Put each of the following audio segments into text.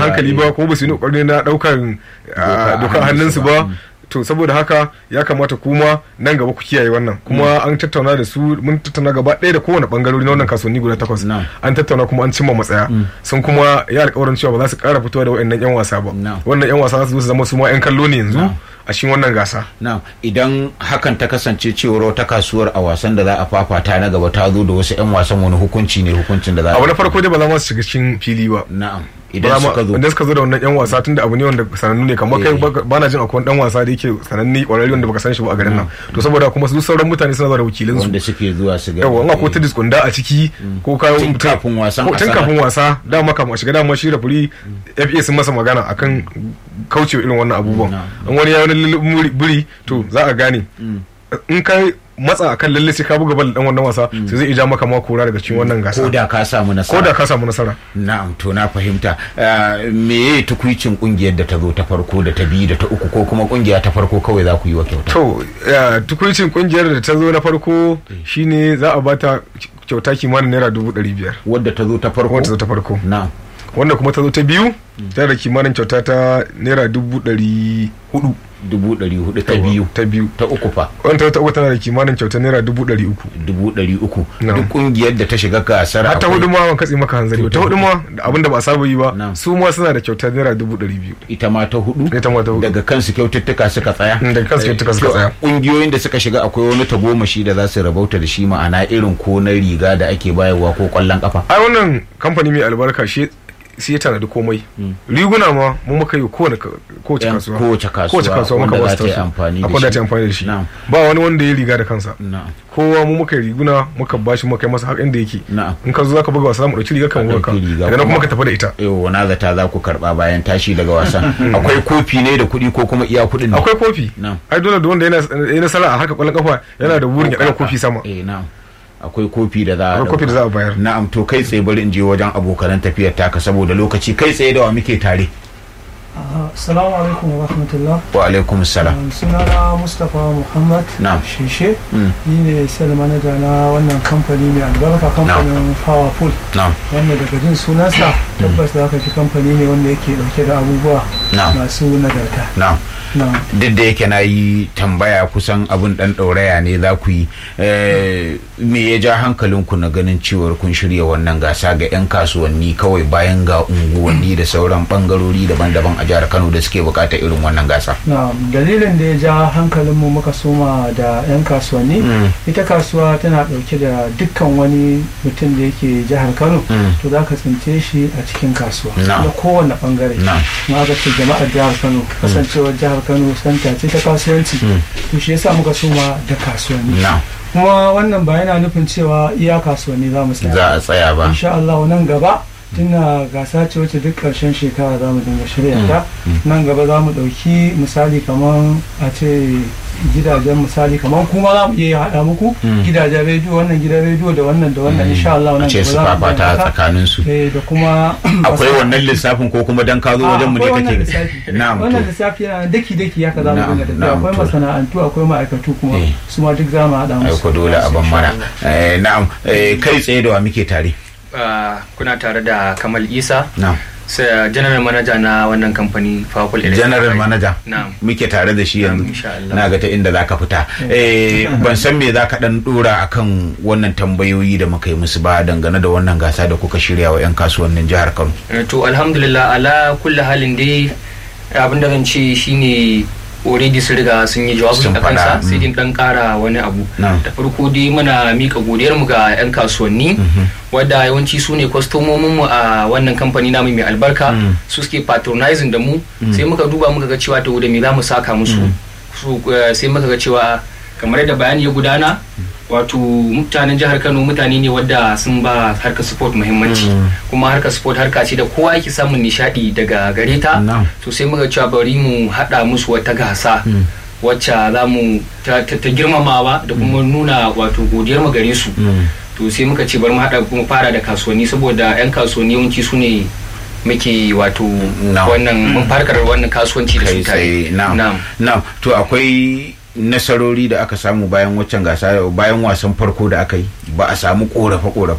hankali ba ko ba su yi kokari na daukan dokar hannunsu ba to saboda haka ya kamata kuma nan gaba ku kiyaye wannan kuma an tattauna da su mun tattauna gaba ɗaya da kowane bangarori na wannan kasuwanni guda takwas an tattauna kuma an cimma matsaya sun kuma ya alƙawarin cewa ba za su ƙara fitowa da waɗannan yan wasa ba wannan yan wasa za su zo su zama su ma yan kallo ne yanzu a cikin wannan gasa. Na idan hakan ta kasance cewar wata kasuwar a wasan da za a fafata na gaba ta zo da wasu 'yan wasan wani hukunci ne hukuncin da za a abu na farko dai ba za mu shiga cikin fili ba. Na'am. idan suka zo idan suka zo da wannan yan wasa tunda abu ne wanda sanannu ne kamar kai ba na jin akwai dan wasa da yake sananne kwararre wanda baka san shi ba a garin nan to saboda kuma su sauran mutane suna zuwa da wakilin su wanda suke zuwa su ga yawa in akwai tudis kunda a ciki ko kayo tun kafin wasan tun kafin wasa dama kafin a shiga dama shi rafuri FA sun masa magana akan kaucewa irin wannan abubuwan in wani ya wani buri to za a gane in kai matsa akan lalle sai ka buga bal dan wannan wasa sai zai ija maka ma kora daga cikin wannan gasa ko da ka samu nasara ko da ka samu nasara na'am to na fahimta me ye tukuicin kungiyar da ta zo ta farko da ta biyu da ta uku ko kuma kungiya ta farko kawai za ku yi wa kyauta to tukuicin kungiyar da ta zo na farko shine za a bata kyauta kimanin naira dubu ɗari biyar wadda ta zo ta farko wadda ta zo ta farko na'am wanda kuma ta zo ta biyu tana da kimanin kyauta ta naira dubu ɗari hudu dubu ɗari hudu ta biyu ta biyu ta uku fa wanda ta uku tana da kimanin kyauta naira dubu ɗari uku dubu ɗari uku duk kungiyar da ta shiga gasar har ta hudu ma ban katse maka hanzari ta hudu ma abin da ba saba yi ba su ma suna da kyauta naira dubu ɗari biyu ita ma ta hudu ita ma ta hudu daga kansu kyaututtuka suka tsaya daga kansu kyaututtuka suka tsaya kungiyoyin da suka shiga akwai wani tagomashi da za su rabauta da shi ma'ana irin ko na riga da ake bayarwa ko kwallon kafa ai wannan kamfani mai albarka shi sai ya tanadi komai riguna ma mu muka yi kowace kasuwa kowace kasuwa kowace kasuwa muka ba su amfani akwai da ta amfani da shi ba wani wanda ya riga da kansa kowa mu muka yi riguna muka bashi muka yi masa har inda yake in ka zo zaka buga wasa mu dauki riga kan buga ka daga nan kuma ka tafi da ita yau na zata za ku karba bayan tashi daga wasan akwai kofi ne da kuɗi ko kuma iya kuɗin ne akwai kofi ai dole da wanda yana nasara a haka kwallon kafa yana da burin ya daga kofi sama eh na'am akwai kofi da za a kofi da za a bayar na'am to kai tsaye bari in je wajen abokanan tafiyar taka saboda lokaci kai tsaye da wa muke tare Assalamu alaikum wa rahmatullah. Wa alaikum salam. Sunana Mustapha Muhammad Na'am. Shishe. Ni ne sel manager na wannan kamfani mai albarka kamfanin Powerful. Na'am. Wanda daga jin sunansa tabbas za ka ji kamfani ne wanda yake dauke da abubuwa masu nagarta. Na'am. duk da yake na yi tambaya kusan abin dan ɗauraya ne za ku yi me ya ja hankalinku na ganin cewar kun shirya wannan gasa ga 'yan kasuwanni kawai bayan ga unguwanni da sauran bangarori daban-daban a jihar kano da suke bukatar irin wannan gasa dalilin da ya ja hankalinmu muka soma da 'yan kasuwanni ita kasuwa tana ɗauke da dukkan wani mutum da yake jihar kano to za ka tsince shi a cikin kasuwa da kowane bangare ma aka ce jama'ar jihar kano kasancewar jihar kano santa ce ta kasuwanci to shi yasa muka soma da kasuwanni kuma wannan ba yana nufin cewa iya kasuwanni za mu tsaya za a tsaya ba insha Allah nan gaba tuna gasa ce wacce duk karshen shekara za mu dinga shirya ta nan gaba za mu ɗauki misali kamar a ce gidajen misali kamar kuma za mu iya haɗa muku gidajen rediyo wannan gidan rediyo da wannan da wannan insha Allah nan gaba za mu fafata tsakanin su da kuma akwai wannan lissafin ko kuma dan ka zo wajen mu ne kake na'am wannan lissafi yana daki daki haka za mu dinga tafiya akwai masana'antu akwai ma'aikatu kuma su ma duk za mu haɗa musu ai dole a ban mana na'am kai tsaye da wa muke tare kuna tare da Kamal Isa na'am sai general manager na wannan kamfani Powerful general manager muke tare da shi yanzu na ga ta inda zaka fita ban san me zaka dan dora akan wannan tambayoyi da muka yi musu ba dangane da wannan gasa da kuka shirya wa 'yan kasuwannin jihar Kano to alhamdulillah ala kulli halin dai abin da zan ce shine already sun riga sun yi jawabi a kansa sai din dan kara wani abu da farko dai muna mika godiyar mu ga yan kasuwanni wadda yawanci su ne kwastomomin mu a wannan kamfani namu mai albarka su suke patronizing da mu sai muka duba muka ga cewa to da me za mu saka musu sai muka ga cewa kamar yadda bayani ya gudana wato mutanen jihar kano mutane ne wadda sun ba harkar sport muhimmanci kuma harkar sport harka ce da kowa yake samun nishadi daga gare ta to sai muka cewa bari mu hada musu wata gasa wacce za mu ta girmamawa da kuma nuna wato godiyar mu gare su to sai muka ce bari mu hada kuma fara da kasuwanni saboda yan kasuwanni yawanci su ne muke wato wannan farkar wannan kasuwanci da su tare na'am to akwai nasarori da aka samu bayan waccan gasa bayan wasan farko da aka yi ba a samu korafe korafe ba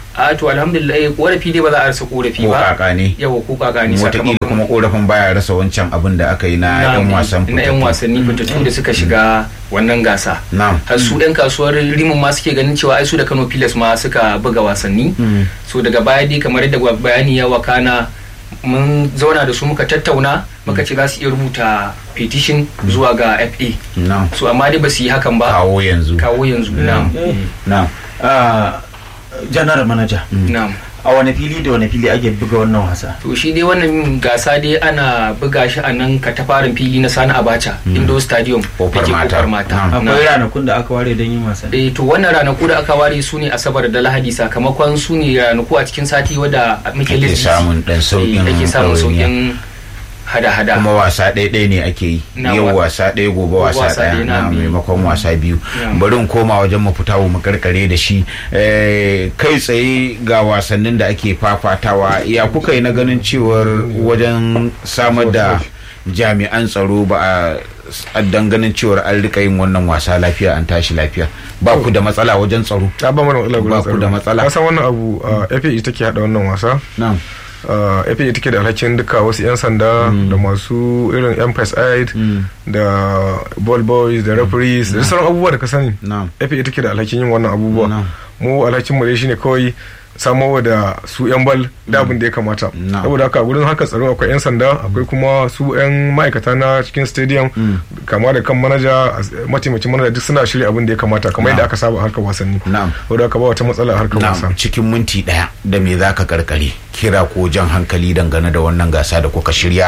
a to alhamdulillah korafi dai ba za a rasa korafi ko ba kaka ne yawa ko kaka ne wataƙila kuma korafin baya rasa wancan abin da aka yi na yan wasan na yan wasanni fitattu da suka shiga wannan gasa na'am har su yan kasuwar rimin ma suke ganin cewa ai su da Kano Pilas ma suka buga wasanni so daga baya dai kamar yadda bayani ya wakana mun zauna da su muka tattauna muka ce za su iya rubuta petition zuwa ga FA na'am so amma dai ba su yi hakan ba kawo yanzu kawo yanzu na'am na'am Ah, general manager na'am a wani fili da wani fili ake buga wannan wasa to shi dai wannan gasa dai ana buga shi a nan katafarin fili na sani abacha indo stadium Kofar da ke Mata. kofar mata Na'am. akwai ranakun da aka ware don yin wasa eh to wannan ranaku da aka ware su ne asabar da lahadi sakamakon su ne ranaku a cikin sati wadda muke ake lissi samun dan sauƙin ake samun ɗawainiya. sauƙin hada-hada kuma wasa ɗaya ne ake yi Na yau wa- wasa ɗaya gobe Gobe wasa wasa ɗaya ɗaya, na na. maimakon wasa biyu Ya. bari in koma wajen mu fita mu karkare da shi Eh, kai tsaye ga wasannin da ake fafatawa ya kuka yi na ganin cewar wajen samar da jami'an tsaro ba a ganin cewar an rika yin wannan wasa lafiya an tashi lafiya ba ku da matsala wajen tsaro ta ba mana matsala gurin Ba ku da matsala. ka san wannan abu a FA ita ke hada wannan wasa na'am Uh, FA ita ke da alhakin duka wasu 'yan sanda da masu irin yan press aid da ball boys da referees da sauran abubuwa da ka sani na'am FA ita ke da alhakin yin wannan abubuwa Na'am. mu alhakin mu dai shine kawai samarwa da su 'yan bal da abin da ya kamata Na'am. saboda haka gurin haka tsaro akwai 'yan sanda akwai kuma su 'yan ma'aikata na cikin stadium kama da kan manaja as- mataimakin manaja duk suna shirya abin da ya kamata kamar yadda aka saba a harkar wasanni na'am saboda haka ba wata matsala a harkar wasa na'am cikin minti daya da me za ka karkare kira ko jan hankali dangane da wannan gasa da kuka shirya